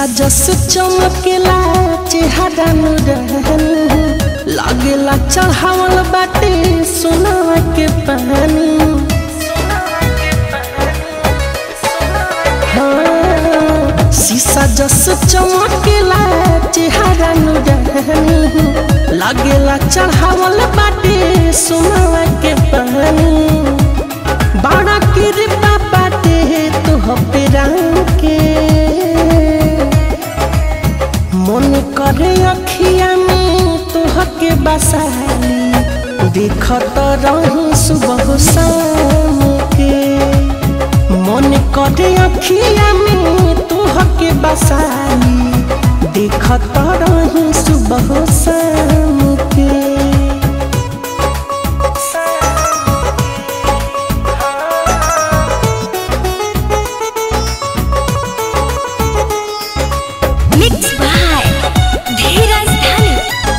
शीशा जस चमकेला चेहरा नुरहन लागेला चढ़ावल बाटे सोना के पानी हाँ, शीशा जस चमकेला चेहरा नुरहन लागेला चढ़ावल बाटे सोना के पानी बड़ा कृपा बाटे तुह पे राम के मन करे अखिया में तुह के बसाली देखत रही सुबह शाम के मन करे अखिया में तुह के बसाली देखत रही सुबह शाम के मिक्स बाय धीरज धनी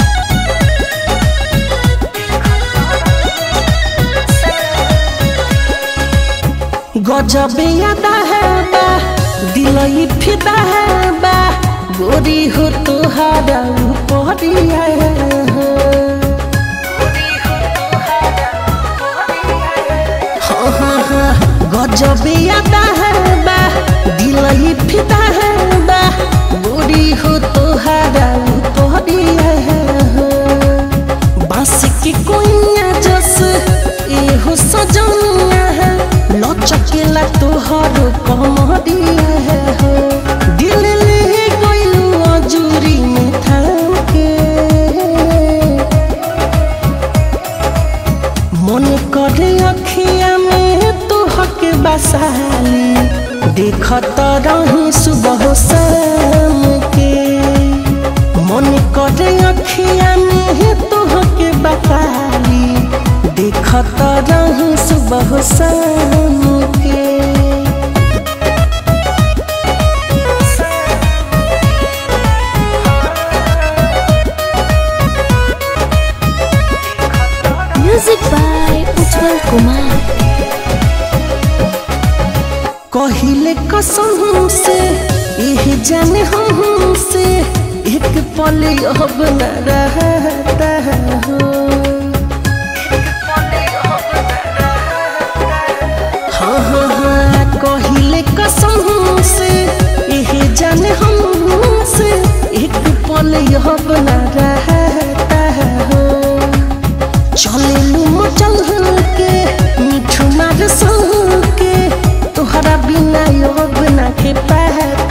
गजबे यादा है बा दिलई फिदा है बा गोरी हो तुहारा उपरिया हाँ हाँ हाँ गजबे यादा है बा दिलई फिदा है बा गोरी हो तुहारा उपरिया बांस की कोइया जस एहो सजनिया है लचकेला तोहर कमरिया है हो दिल ले गइलू अजूरी में थाम के मन करे अखिया में तोहके बसाली देखत रही सुबह शाम के मन करे अखिया में तोहके बसाली देखत रही सुबह शाम के म्यूजिक बाय उज्जवल कुमार कहिले कसम से यह जाने हम से एक पल अब न रहता हो हाँ हाँ हाँ कहिले कसम से यह जाने हम से एक पल अब न रहता हो चले लू चल के मिठू मार के तोहरा बिना योग ना के पाता